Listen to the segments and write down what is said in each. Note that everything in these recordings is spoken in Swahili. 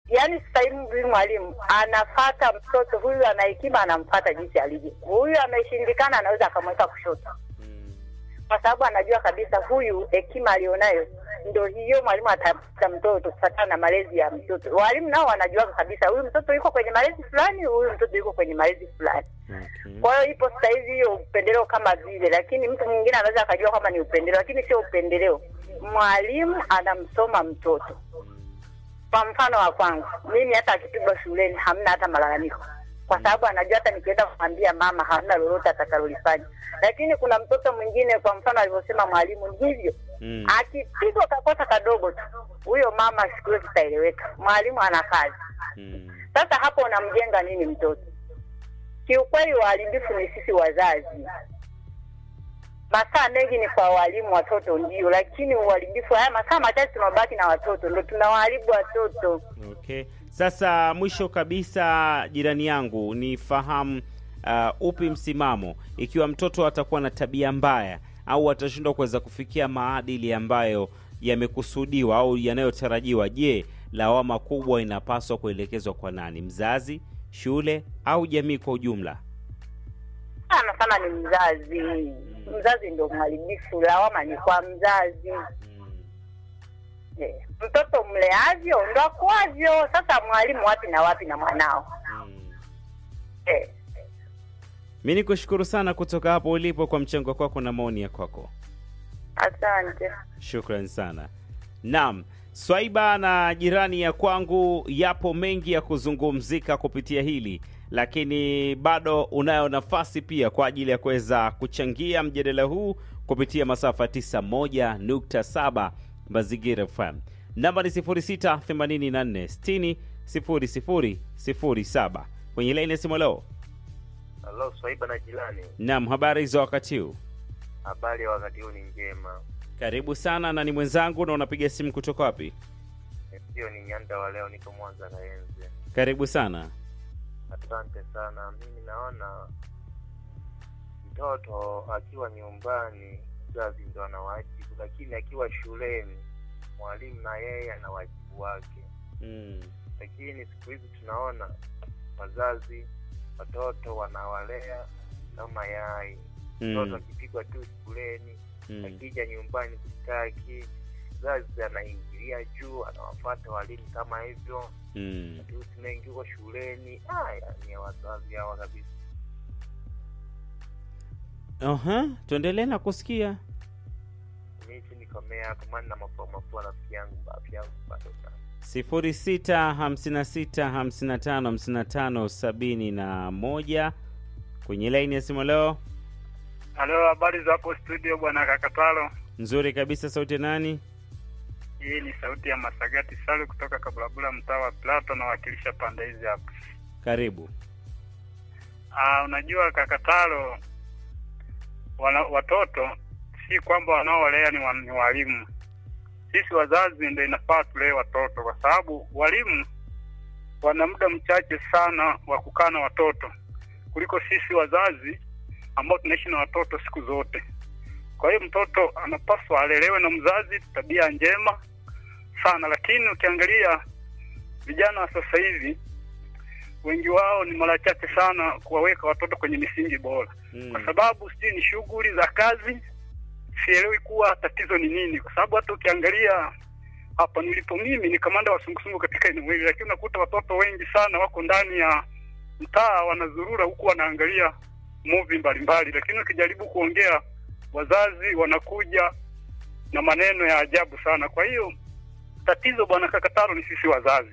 yaani sasa hivi huyu mwalimu anafata mtoto huyu ana hekima, anamfata jinsi alivyo. Huyu ameshindikana, anaweza akamweka kushoto, kwa sababu anajua kabisa huyu hekima alionayo ndo hiyo mwalimu atapata mtoto kufatana na malezi ya mtoto. Walimu nao wanajua kabisa huyu mtoto yuko kwenye malezi fulani, huyu mtoto yuko kwenye malezi fulani. Okay. Kwa hiyo ipo sasa hivi hiyo upendeleo kama vile, lakini mtu mwingine anaweza akajua kama ni upendeleo, lakini sio upendeleo. Mwalimu anamsoma mtoto. Kwa mfano wa kwangu mimi, hata akipigwa shuleni hamna hata malalamiko, kwa sababu anajua hata nikienda kumwambia mama hamna lolote atakalolifanya. Lakini kuna mtoto mwingine, kwa mfano alivyosema mwalimu, ni hivyo Mm. akipigwa kakosa kadogo tu, huyo mama siku hiyo kitaeleweka, mwalimu ana kazi. Mm. Sasa hapo unamjenga nini mtoto? Kiukweli waharibifu ni sisi wazazi. Masaa mengi ni kwa walimu, watoto ndio, lakini uharibifu, haya masaa machache tunabaki na watoto, ndo tunawaharibu watoto. Okay. Sasa mwisho kabisa, jirani yangu, nifahamu uh, upi msimamo ikiwa mtoto atakuwa na tabia mbaya au atashindwa kuweza kufikia maadili ambayo yamekusudiwa au yanayotarajiwa. Je, lawama kubwa inapaswa kuelekezwa kwa nani? Mzazi, shule au jamii kwa ujumla? Sana sana ni mzazi. Mzazi ndio mharibifu, lawama ni kwa mzazi. Eh, mtoto mleavyo ndo akuavyo. Sasa mwalimu wapi na wapi na mwanao eh. Mi ni kushukuru sana kutoka hapo ulipo kwa mchango kwako na maoni ya kwako. Asante. Shukran sana. Naam, Swaiba na jirani ya kwangu, yapo mengi ya kuzungumzika kupitia hili, lakini bado unayo nafasi pia kwa ajili ya kuweza kuchangia mjadala huu kupitia masafa 91.7 Mazingira FM. Namba ni 0684 60 0007 kwenye laini ya simu. Leo Halo, Swaiba na jirani, naam, habari za wakati huu? habari ya wakati huu ni njema. Karibu sana, na ni mwenzangu na unapiga simu kutoka wapi? Sio ni nyanda wa leo, niko Mwanza na Enze. Karibu sana. Asante sana. Mimi naona mtoto akiwa nyumbani mzazi ndo ana wajibu, lakini akiwa shuleni mwalimu na yeye ana wajibu wake. Mm. Lakini siku hizi tunaona wazazi watoto wanawalea kama yai. Mtoto Mm. akipigwa tu shuleni Mm. akija nyumbani kustaki, mzazi anaingilia juu, anawafata walimu kama hivyo, Mm. matusi mengi huko shuleni. Haya ni ya wazazi hawa kabisa. Aha, tuendelee na kusikia. Mimi si nikomea hapo, maana na mafua mafua rafiki yangu afya yangu bado sana. sifuri sita hamsini na sita hamsini na tano hamsini na tano sabini na moja kwenye laini ya simu leo. Halo, habari za hapo studio bwana Kakatalo. Nzuri kabisa, sauti ya nani? Hii ni sauti ya Masagati Salu kutoka Kabulabula, mtaa wa Plato, nawakilisha pande hizi hapa. Karibu. Ah, unajua Kakatalo, wana, watoto si kwamba wanaowalea ni, wa, ni walimu. Sisi wazazi ndio inafaa tulee watoto, kwa sababu walimu wana muda mchache sana wa kukaa na watoto kuliko sisi wazazi ambao tunaishi na watoto siku zote. Kwa hiyo mtoto anapaswa alelewe na mzazi, tabia njema sana. Lakini ukiangalia vijana wa sasa hivi, wengi wao ni mara chache sana kuwaweka watoto kwenye misingi bora, Mm. kwa sababu sijui ni shughuli za kazi. Sielewi kuwa tatizo ni nini, kwa sababu hata ukiangalia hapa nilipo mimi ni kamanda wa sungusungu katika eneo hili, lakini unakuta watoto wengi sana wako ndani ya mtaa wanazurura huku wanaangalia movie mbalimbali, lakini ukijaribu kuongea wazazi wanakuja na maneno ya ajabu sana. Kwa hiyo tatizo bwana Kakataro ni sisi wazazi.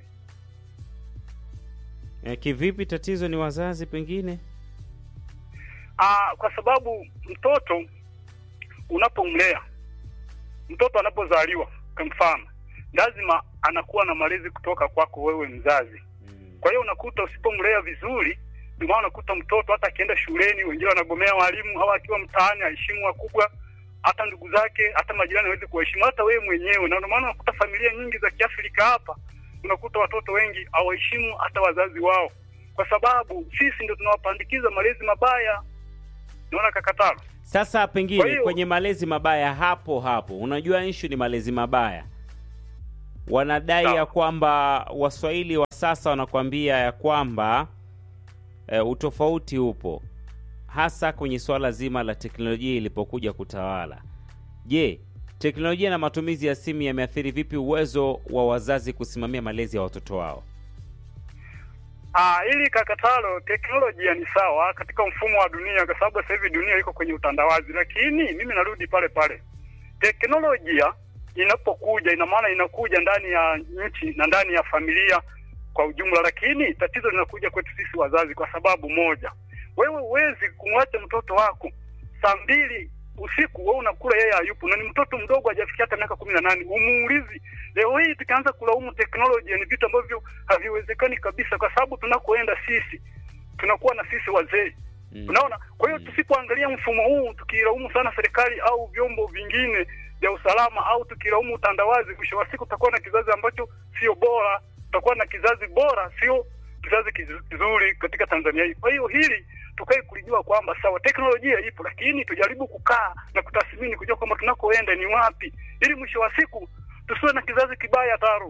E, kivipi tatizo ni wazazi pengine? Aa, kwa sababu mtoto unapomlea mtoto anapozaliwa kwa mfano, lazima anakuwa na malezi kutoka kwako wewe mzazi. Mm. Kwa hiyo unakuta usipomlea vizuri, ndio maana unakuta mtoto hata akienda shuleni, wengine wanagomea walimu, au akiwa mtaani aheshimu wakubwa, hata ndugu zake, hata majirani hawezi kuwaheshimu, hata wewe mwenyewe. Na ndio maana unakuta familia nyingi za Kiafrika hapa, unakuta watoto wengi hawaheshimu hata wazazi wao, kwa sababu sisi ndio tunawapandikiza malezi mabaya. Naona Kakatalo. Sasa pengine Kwa hiyo- kwenye malezi mabaya hapo hapo, unajua issue ni malezi mabaya. wanadai Sawa. ya kwamba waswahili wa sasa wanakuambia ya kwamba e, utofauti upo hasa kwenye suala zima la teknolojia ilipokuja kutawala je teknolojia na matumizi ya simu yameathiri vipi uwezo wa wazazi kusimamia malezi ya watoto wao Ah, ili kakatalo teknolojia ni sawa katika mfumo wa dunia, kwa sababu sasa hivi dunia iko kwenye utandawazi, lakini mimi narudi pale pale, teknolojia inapokuja, ina maana inakuja ndani ya nchi na ndani ya familia kwa ujumla, lakini tatizo linakuja kwetu sisi wazazi, kwa sababu moja, wewe huwezi kumwacha mtoto wako saa mbili usiku wewe unakula, yeye hayupo, na ni mtoto mdogo, hajafikia hata miaka kumi na nane. Umuulizi leo hii tukianza kulaumu teknolojia, ni vitu ambavyo haviwezekani kabisa, kwa sababu tunakoenda sisi tunakuwa na sisi wazee Mm. Unaona, kwa hiyo Mm. tusipoangalia mfumo huu, tukilaumu sana serikali au vyombo vingine vya usalama au tukilaumu utandawazi, mwisho wa siku tutakuwa na kizazi ambacho sio bora, tutakuwa na kizazi bora, sio kizazi kizu- kizuri katika Tanzania hii. Kwa hiyo hili tukae kulijua kwamba sawa, teknolojia ipo, lakini tujaribu kukaa na kutathmini, kujua kwamba tunakoenda ni wapi, ili mwisho wa siku tusiwe na kizazi kibaya taro.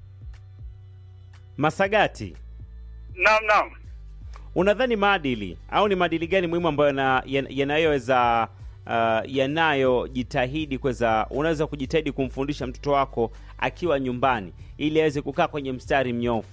masagati Naam, naam. unadhani maadili au ni maadili gani muhimu ambayo yana- yan- yanayoweza uh, yanayojitahidi kuweza unaweza kujitahidi kumfundisha mtoto wako akiwa nyumbani ili aweze kukaa kwenye mstari mnyofu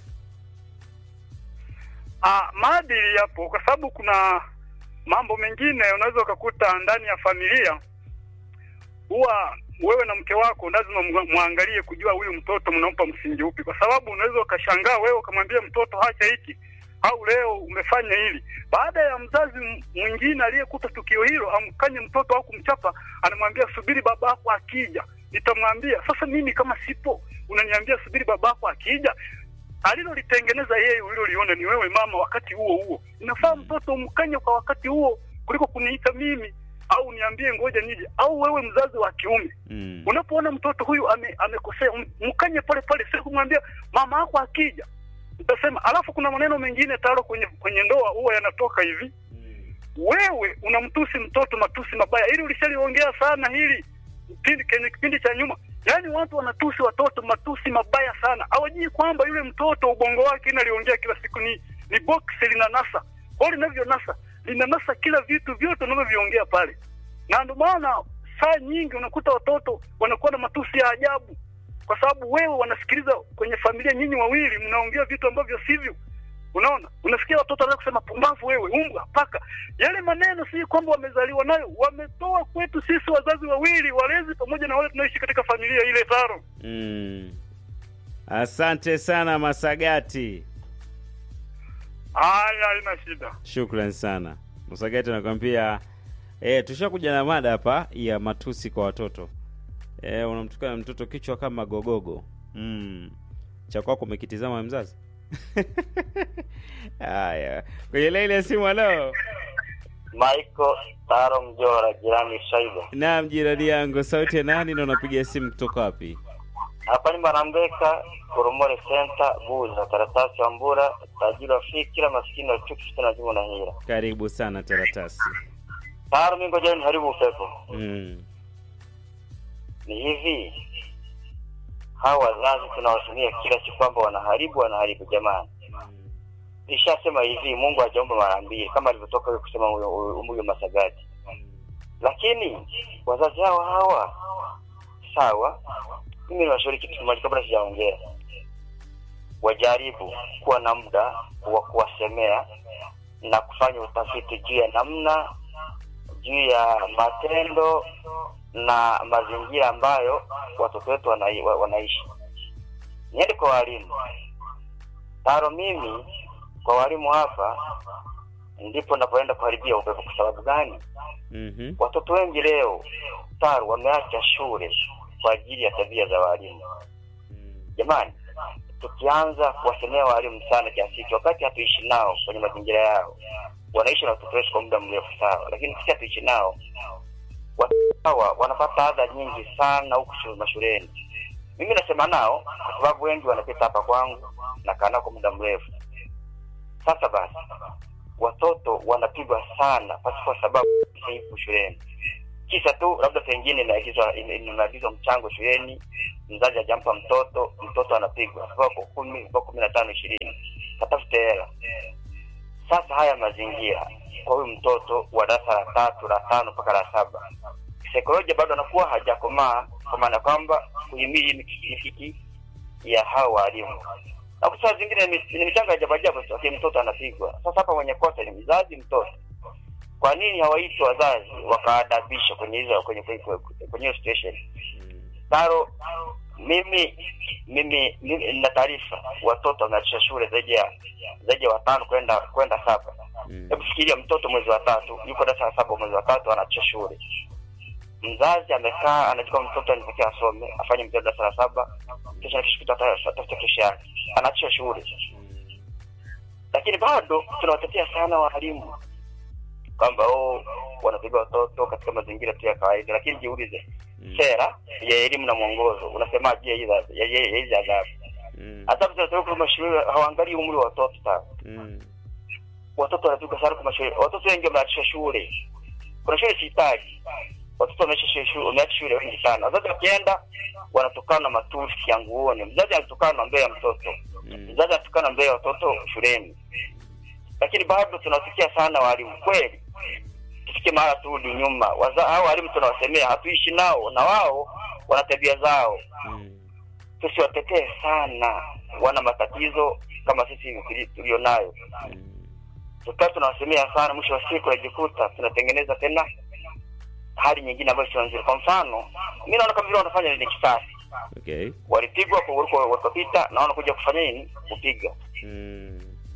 Ah, maadili yapo kwa sababu kuna mambo mengine unaweza ukakuta ndani ya familia, huwa wewe na mke wako lazima mwa- mwangalie kujua huyu mtoto mnampa msingi upi, kwa sababu unaweza ukashangaa wewe ukamwambia mtoto hacha hiki au leo umefanya hili, baada ya mzazi m- mwingine aliyekuta tukio hilo amkanye mtoto au kumchapa, anamwambia subiri baba yako akija nitamwambia. Sasa mimi kama sipo, unaniambia subiri baba yako akija alilolitengeneza yeye uliloliona ni wewe mama. Wakati huo huo inafaa mtoto umkanye kwa wakati huo kuliko kuniita mimi au niambie ngoja nije, au wewe mzazi wa kiume mm. unapoona mtoto huyu ame, amekosea m- mkanye pale pale, sio kumwambia mama yako akija utasema. Alafu kuna maneno mengine taro kwenye kwenye ndoa huwa yanatoka hivi, wewe unamtusi mtoto matusi mabaya, ili ulishaliongea sana hili kipindi kwenye kipindi cha nyuma. Yaani watu wanatusi watoto matusi mabaya sana, hawajui kwamba yule mtoto ubongo wake inaliongea kila siku ni ni box linanasa, kwa hiyo linavyonasa linanasa kila vitu vyote unavyoviongea pale, na ndio maana saa nyingi unakuta watoto wanakuwa na matusi ya ajabu, kwa sababu wewe wanasikiliza kwenye familia, nyinyi wawili mnaongea vitu ambavyo sivyo. Unaona, unasikia watoto wanaweza kusema pumbavu, wewe umbwa, paka. Yale maneno si kwamba wamezaliwa nayo, wametoa kwetu sisi wazazi wawili, walezi pamoja na wale tunaishi katika familia ile taro. Mm. asante sana masagati Haya, haina shida. shukran sana masagati anakwambia e, tushakuja na mada hapa ya matusi kwa watoto e, unamtukana mtoto kichwa kama gogogo mm. cha kwako umekitizama mzazi haya kwenye laini ya simu halo Michael Taro Mjora, jirani Shaiba. naam jirani yangu sauti ya nani na unapiga simu kutoka wapi Hapa ni Marambeka, Koromore Center, Buza, karatasi ya Mbura, tajiri wa fikira, maskini wa chuki, fitina, juma na hila. karibu sana taratasi Taro, mimi ngoja niharibu upepo. mm. Ni hivi, hawa wazazi tunawatumia kila siku kwamba wanaharibu, wanaharibu. Jamani, nishasema hivi, Mungu hajaomba mara mbili kama alivyotoka huyo kusema huyo huyo- huyo Masagati, lakini wazazi hawa hawa sawa, mimi niwashauri kitu kimoja kabla sijaongea, wajaribu kuwa na muda wa kuwasemea na kufanya utafiti juu ya namna juu ya matendo na mazingira ambayo watoto wetu wanai, wa- wanaishi. Niende kwa walimu taro, mimi kwa walimu hapa ndipo napoenda kuharibia upepo. Kwa sababu gani? mm-hmm. Watoto wengi leo taro wameacha shule kwa ajili ya tabia za walimu. Jamani, tukianza kuwasemea walimu sana kiasi hiki, wakati hatuishi nao kwenye mazingira yao, wanaishi na watoto wetu kwa muda mrefu sawa, lakini sisi hatuishi nao, watoto hawa wanapata adha nyingi sana huku shule- mashuleni. Mimi nasema nao kwa sababu wengi wanapita hapa kwangu, nakaa nao kwa muda mrefu. Sasa basi, watoto wanapigwa sana pasipo sababu huku shuleni, kisa tu labda pengine inaagizwa ina- inaagizwa mchango shuleni mzazi hajampa mtoto, mtoto anapigwa viboko kumi, viboko kumi na tano, ishirini, katafute hela. Sasa haya mazingira kwa huyu mtoto wa darasa la tatu, la tano mpaka la saba, saikolojia bado anakuwa hajakomaa, kwa maana kwamba kuhimili mikiki ya hao walimu na kwa saa zingine ni ni michanga ajabu ajabu tu, lakini mtoto anapigwa. Sasa hapa mwenye kosa ni mzazi, mtoto. Kwa nini hawaiti wazazi wakaadabisha kwenye hizo kwenye kwenye kwenye hiyo situation? Taro, mimi mimi mimi nina taarifa watoto wameachisha shule zaidi ya zaidi ya watano kwenda kwenda saba. Mm. Hebu fikiria mtoto mwezi wa tatu yuko darasa la saba mwezi wa tatu anaachisha shule. Mzazi amekaa anachukua mtoto anatakiwa asome afanye mtihani darasa la saba kisha akishikuta atafuta kesho yake anaachisha shule lakini bado tunawatetea sana walimu kwamba oh, wanapiga watoto katika mazingira tu ya kawaida, lakini jiulize Mm. sera ya elimu na mwongozo unasemaje ya hizi adhabu- ya- ya- ya hizi adhabu? Mm. Adhabu zinatoka kwa mashule, hawaangalii umri wa watoto sana. Mm. Watoto wanapigwa sana kwa mashule, watoto wengi wameachisha shule. Kuna shule sihitaji, watoto wameacha shule, wameacha shule wengi sana. Wazazi wakienda wanatokana na matusi ya nguoni, mzazi anatukana na mbele ya mtoto Mm. mzazi atukana mbele ya watoto shuleni, lakini bado tunawasikia sana walimu. Kweli tufike mahala turudi nyuma, Waza- hao walimu tunawasemea, hatuishi nao na wao wana tabia zao, Mm. tusiwatetee sana, wana matatizo kama sisi tuli- tulionayo. Mm. Tukaa tunawasemea sana, mwisho wa siku najikuta tunatengeneza tena hali nyingine ambayo sio nzuri. Kwa mfano, mi naona kama vile wanafanya ni kisasi, Okay. walipigwa kwa walikuwa walikopita, na wanakuja kufanya nini? Kupiga Mm.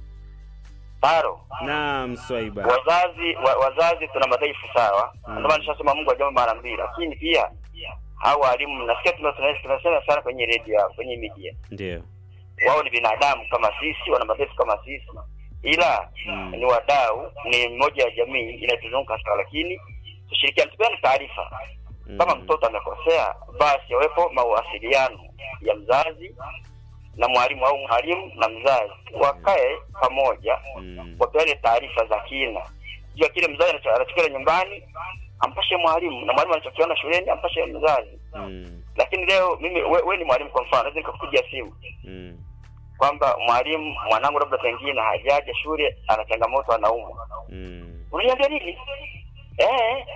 taro Naam, Swaiba. wazazi wa, wazazi tuna madhaifu sawa, Mm. ndio maana nishasema Mungu ajambo mara mbili, lakini pia hao walimu nasikia tuna- tuna- tunasema sana kwenye redio yao, kwenye media, Ndio. wao ni binadamu kama sisi, wana madhaifu kama sisi, ila Mm. ni wadau, ni moja ya jamii inayotuzunguka sasa, lakini tushirikiane, tupeane taarifa kama Mm. mtoto amekosea, basi yawepo mawasiliano ya mzazi na mwalimu au mwalimu na mzazi, wakae pamoja Mm. wapeane taarifa za kina juu ya kile mzazi anacho- anachokiona nyumbani, ampashe mwalimu na mwalimu anachokiona shuleni ampashe mzazi. Mm. Lakini leo mimi we, we ni mwalimu, kwa mfano naweza nikakupigia simu Mm. kwamba mwalimu, mwanangu labda pengine hajaja shule, ana changamoto, anaumwa, Mm. unaniambia nini? Eh,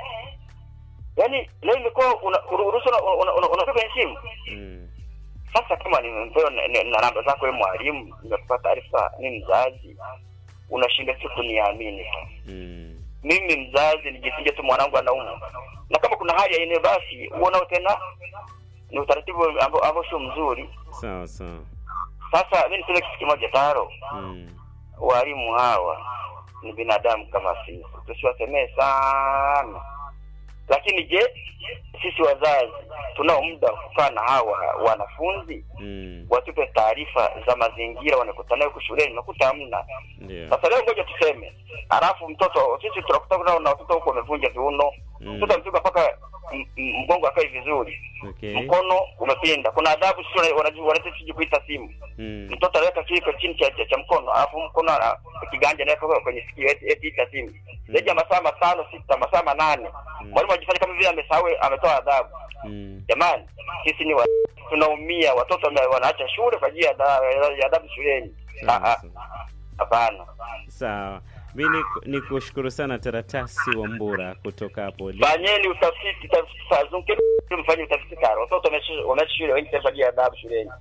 yaani leo imekuwa una- uruhusu una- una- una- unapiga kwenye simu. Mm. Sasa kama nimepewa na, na, na namba zako wewe mwalimu, nimekupa taarifa, ni mzazi, unashinda tu kuniamini tu Mm. mimi mzazi nijisinge tu mwanangu anaumwa, na kama kuna hali ya eneo basi uonao tena ni utaratibu ambao ambao sio mzuri. Sawa sawa. Sasa mimi niseme kitu kimoja taro, Mm. walimu hawa ni binadamu kama sisi, tusiwasemee sana. Lakini je, sisi wazazi tunao muda wa kukaa na hawa wanafunzi Mm. watupe taarifa za mazingira wanakutana nayo huku shuleni? Nakuta hamna. Ndio. Sasa leo ngoja tuseme, halafu mtoto sisi tunakutana na watoto huko wamevunja viuno, Mm. mtoto amepigwa mpaka m- m- mgongo akae vizuri, Okay. mkono umepinda. Kuna adhabu sio wanajua wanataka siji kuita simu. Mm. Mtoto anaweka kiko chini cha, cha, cha mkono, alafu mkono ana kiganja anaweka kwenye sikio eti eti ita simu. Zaidi ya masaa matano sita, masaa manane. Mwalimu ajifanya kama vile amesahau ametoa adhabu. Mm. Jamani, sisi ni wa, tunaumia, watoto wame- wanaacha shule kwa ajili ya ada- ya adhabu shuleni. Ah, Sawa, ah, sawa. Hapana. Sawa. Mi ni- ni kushukuru sana Taratasi wa Mbura kutoka hapo ulipo. fanyeni utafiti tafiti saa zungu mfanye utafiti karo watoto wameacha wameacha shule wengi taifa ya adabu shuleni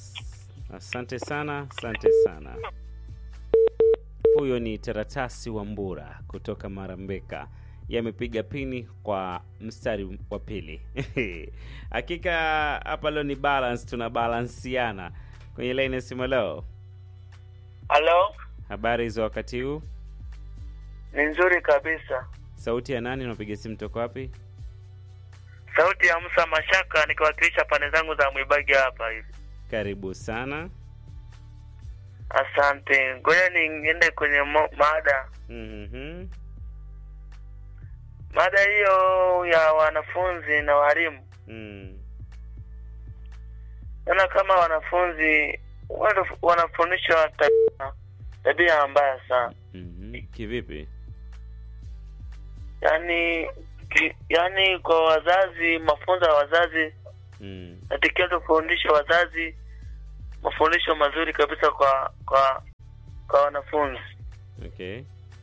Asante sana, asante sana. Huyo ni Taratasi wa Mbura kutoka Marambeka, yamepiga pini kwa mstari wa pili. Hakika hapa leo ni balance, tuna balansiana kwenye laini ya simu. Leo Halo, habari za wakati huu? ni nzuri kabisa. Sauti ya nani? Unapiga simu toka wapi? Sauti ya Musa Mashaka nikiwakilisha pande zangu za Mwibagi hapa hivi. Karibu sana. Asante. Ngoja niende kwenye mo- mada. Mhm. Mada hiyo ya wanafunzi na walimu. Mm. Naona kama wanafunzi wana- wanafundishwa tabia, tabia mbaya sana. Mhm. Kivipi? Yaani ki, yaani kwa wazazi, mafunzo ya wazazi Mm. natakiwa tufundishe wazazi mafundisho mazuri kabisa kwa kwa kwa wanafunzi. Okay.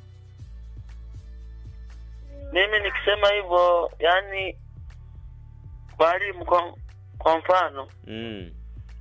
Mimi nikisema hivyo, yani walimu, kwa kwa mfano, Mm.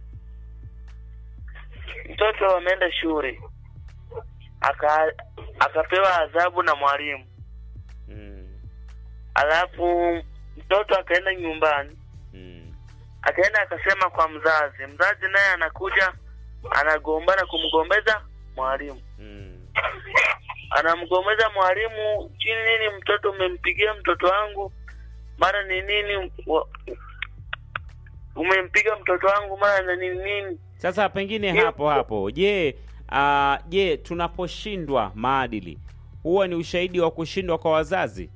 mtoto ameenda shule aka akapewa adhabu na mwalimu, Mm. alafu mtoto akaenda nyumbani Mm. akaenda akasema kwa mzazi, mzazi naye anakuja anagombana kumgombeza mwalimu, Mm. anamgombeza mwalimu chini nini, mtoto umempigia mtoto wangu, mara ni nini, wa- umempiga mtoto wangu mara na nini nini. Sasa pengine Ndio. hapo hapo, je, ah, je, tunaposhindwa maadili huwa ni ushahidi wa kushindwa kwa wazazi?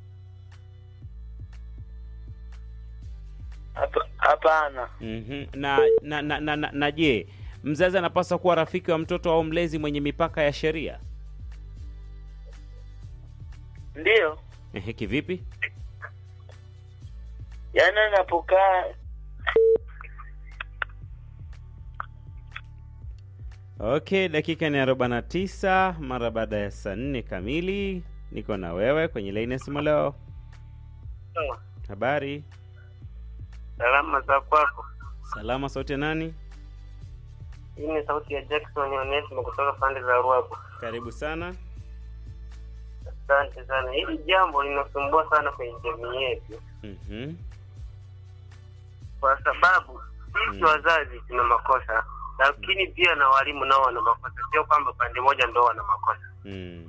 Hapa- Hapana, Mhm. Na na, na, na, na, na je, mzazi anapaswa kuwa rafiki wa mtoto au mlezi mwenye mipaka ya sheria? ndiyo Ehe, kivipi? yaani anapokaa Okay, dakika ni arobaini na tisa mara baada ya saa nne kamili. Niko na wewe kwenye laini ya simu leo. Habari? Salama za kwako. Salama, sauti ya nani? Hii ni sauti ya Jackson Onesimo kutoka pande za Ruabu. Karibu sana. Asante sana. Hili jambo linasumbua sana kwenye jamii yetu, Mhm. kwa sababu sisi Mm. wazazi tuna makosa, lakini pia na walimu nao wana makosa, sio kwamba pande moja ndo wana makosa. Mm.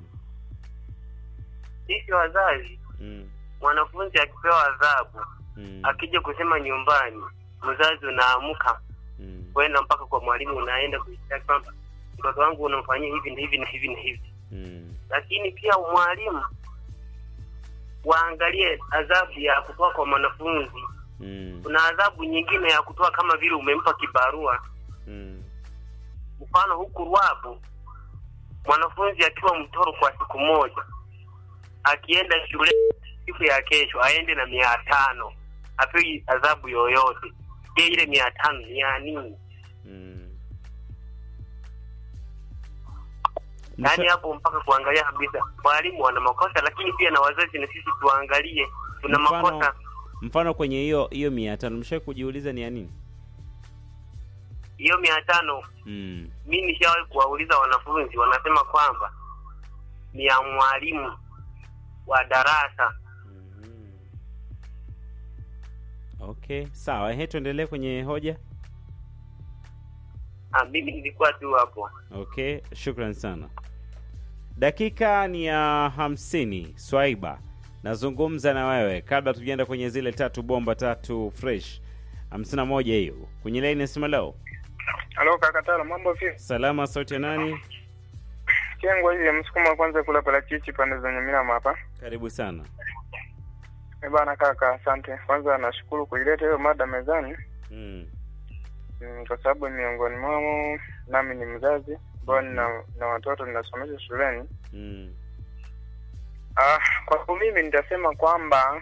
Sisi wazazi, Mm. mwanafunzi akipewa adhabu, Mm. akija kusema nyumbani, mzazi unaamka Mm. kwenda mpaka kwa mwalimu, unaenda kuishtaki kwamba mtoto wangu unamfanyia hivi na hivi na hivi na hivi. Mm. lakini pia mwalimu waangalie adhabu ya kutoa kwa mwanafunzi. Mm. Kuna adhabu nyingine ya kutoa kama vile umempa kibarua. Mm. Mfano huku Ruabu, mwanafunzi akiwa mtoro kwa siku moja, akienda shule siku ya kesho aende na mia tano, apewi adhabu yoyote. Je, ile mia tano ni ya nini? Mm. Yaani Msha- hapo mpaka kuangalia kabisa, walimu wana makosa, lakini pia na wazazi na sisi tuangalie, tuna Mfano- makosa mfano kwenye hiyo hiyo mia tano mshawahi kujiuliza ni ya nini? hiyo mia tano Mm. mi nishawahi kuwauliza wanafunzi wanasema kwamba ni ya mwalimu wa darasa Mhm. Okay, sawa. Ehe, tuendelee kwenye hoja. ah, mimi nilikuwa tu hapo Okay, shukran sana. Dakika ni ya hamsini. Swaiba, nazungumza na wewe kabla tujaenda kwenye zile tatu bomba tatu fresh. hamsini na moja hiyo kwenye laini ya simu leo. Halo kakatalo, mambo vipi? Salama, sauti ya nani? Kengwa hivi msukuma wa kwanza kula parachichi pande za Nyamirambo hapa. Karibu sana. Eh bana kaka, asante. Kwanza nashukuru kuileta hiyo mada mezani Mm. mm, kwa sababu miongoni mwao nami ni mzazi ambao nina na watoto ninasomesha shuleni. Mm. Ah, kwangu mimi nitasema kwamba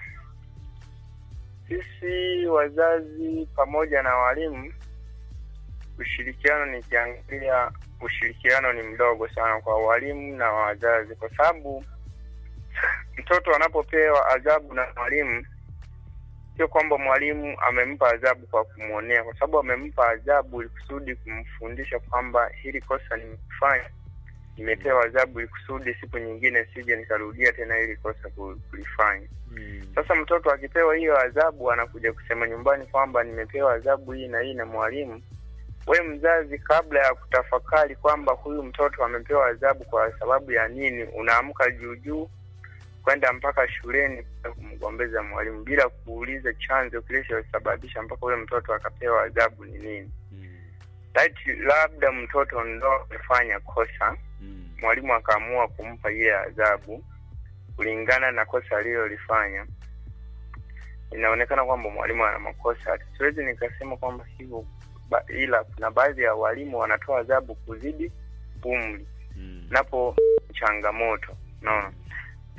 sisi wazazi pamoja na walimu, ushirikiano, nikiangalia ushirikiano ni mdogo sana kwa walimu na wazazi, kwa sababu mtoto anapopewa adhabu na mwalimu, sio kwamba mwalimu amempa adhabu kwa kumwonea, kwa sababu amempa adhabu ili kusudi kumfundisha kwamba hili kosa nimefanya nimepewa adhabu ili kusudi siku nyingine sije nikarudia tena hili kosa ku- kulifanya. Mm. Sasa mtoto akipewa hiyo adhabu, anakuja kusema nyumbani kwamba nimepewa adhabu hii na hii na mwalimu. We mzazi, kabla ya kutafakari kwamba huyu mtoto amepewa adhabu kwa sababu ya nini, unaamka juu juu kwenda mpaka shuleni kwenda kumgombeza mwalimu bila kuuliza chanzo kilichosababisha mpaka huyo mtoto akapewa adhabu ni nini. Mm. Laiti labda mtoto ndo amefanya kosa Mm. mwalimu akaamua kumpa ile adhabu kulingana na kosa alilolifanya, inaonekana kwamba mwalimu ana makosa. Siwezi nikasema kwamba hivyo ba, ila kuna baadhi ya walimu wanatoa adhabu kuzidi umri, Mm. napo changamoto. Unaona,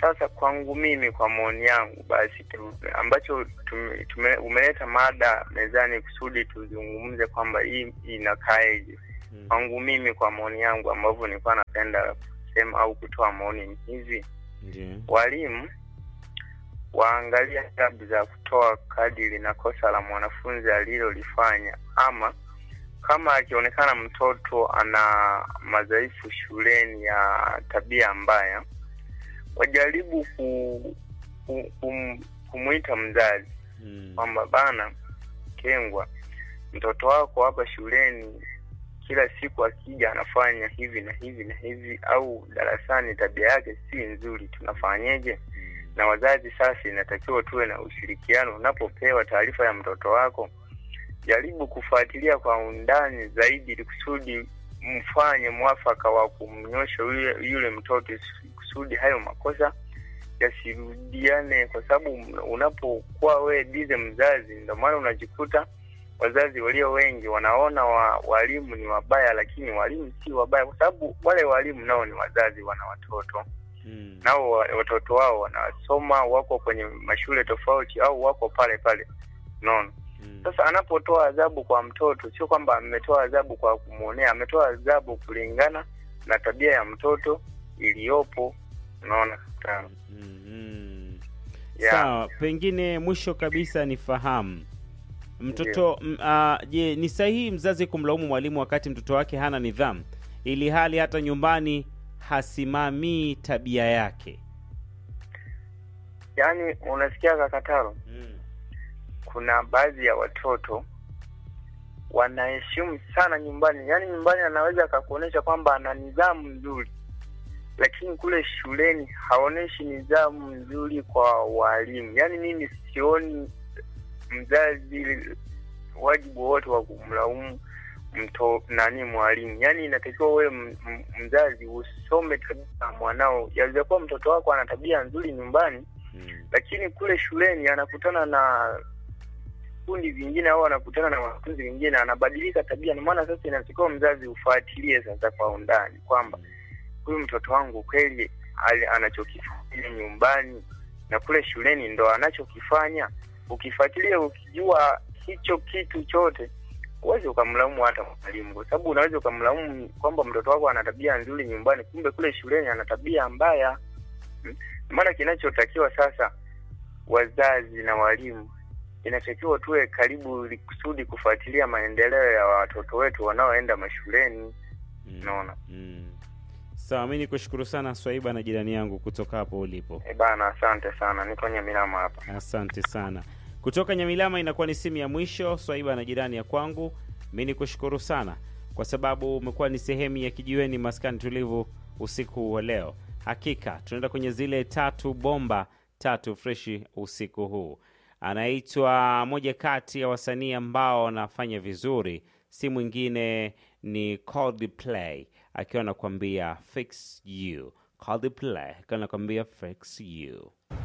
Sasa kwangu mimi, kwa maoni yangu, basi tu, ambacho tume, tume, umeleta mada mezani kusudi tuzungumze kwamba hii inakaeje. Mm. Kwangu mimi, kwa maoni yangu, ambavyo nilikuwa napenda kusema au kutoa maoni ni hivi: Ndio. walimu waangalie adabu za kutoa kadiri na kosa la mwanafunzi alilolifanya, ama kama akionekana mtoto ana madhaifu shuleni ya tabia mbaya, wajaribu ku, ku, kum, kumwita mzazi Mm. kwamba bana Kengwa, mtoto wako hapa shuleni kila siku akija anafanya hivi na hivi na hivi, au darasani tabia yake si nzuri, tunafanyeje? Na wazazi sasa, inatakiwa tuwe na ushirikiano. Unapopewa taarifa ya mtoto wako, jaribu kufuatilia kwa undani zaidi, ili kusudi mfanye mwafaka wa kumnyosha yule, yule mtoto kusudi hayo makosa yasirudiane, kwa sababu unapokuwa wewe bize mzazi, ndio maana unajikuta wazazi walio wengi wanaona wa, walimu ni wabaya, lakini walimu si wabaya, kwa sababu wale walimu nao ni wazazi, wana watoto Mm. nao wa- watoto wao wanasoma, wako kwenye mashule tofauti au wako pale pale, unaona. Mm. Sasa anapotoa adhabu kwa mtoto, sio kwamba ametoa adhabu kwa kumwonea, ametoa adhabu kulingana na tabia ya mtoto iliyopo, unaona. Sawa. Mm, mm. Yeah. Sawa, pengine mwisho kabisa nifahamu mtoto m- ah, je, ni sahihi mzazi kumlaumu mwalimu wakati mtoto wake hana nidhamu, ili hali hata nyumbani hasimamii tabia yake? Yaani unasikia kakataro, Mm. kuna baadhi ya watoto wanaheshimu sana nyumbani, yaani nyumbani anaweza akakuonyesha kwamba ana nidhamu nzuri, lakini kule shuleni haonyeshi nidhamu nzuri kwa walimu. Yaani mimi sioni mzazi wajibu wote wa kumlaumu mto nani mwalimu. Yaani inatakiwa wewe m- m- mzazi usome tabia ya mwanao. Yaweza kuwa mtoto wako ana tabia nzuri nyumbani Mm. lakini kule shuleni anakutana na kundi vingine au anakutana na wanafunzi wengine, anabadilika tabia. Ndio maana sasa inatakiwa mzazi ufuatilie sasa kwa undani kwamba huyu mtoto wangu kweli ali- anachokifanya nyumbani na kule shuleni ndo anachokifanya. Ukifuatilia ukijua hicho kitu chote, huwezi ukamlaumu hata mwalimu, kwa sababu unaweza ukamlaumu kwamba mtoto wako ana tabia nzuri nyumbani, kumbe kule shuleni ana tabia mbaya. Hmm? Maana kinachotakiwa sasa, wazazi na walimu, inatakiwa tuwe karibu ili kusudi kufuatilia maendeleo ya watoto wetu wanaoenda mashuleni. Mm. Unaona? Mm. Sawa, mi nikushukuru sana Swaiba na jirani yangu kutoka hapo ulipo. E bana, asante sana, niko Nyamilama hapa. Asante sana. Kutoka Nyamilama inakuwa ni simu ya mwisho. Swaiba na jirani ya kwangu, mi nikushukuru sana kwa sababu umekuwa ni sehemu ya kijiweni maskani tulivu usiku wa leo. Hakika tunaenda kwenye zile tatu bomba tatu freshi usiku huu. Anaitwa moja kati ya wasanii ambao wanafanya vizuri, si mwingine ni Coldplay akiwa anakuambia fix you. Coldplay akiwa anakuambia fix you.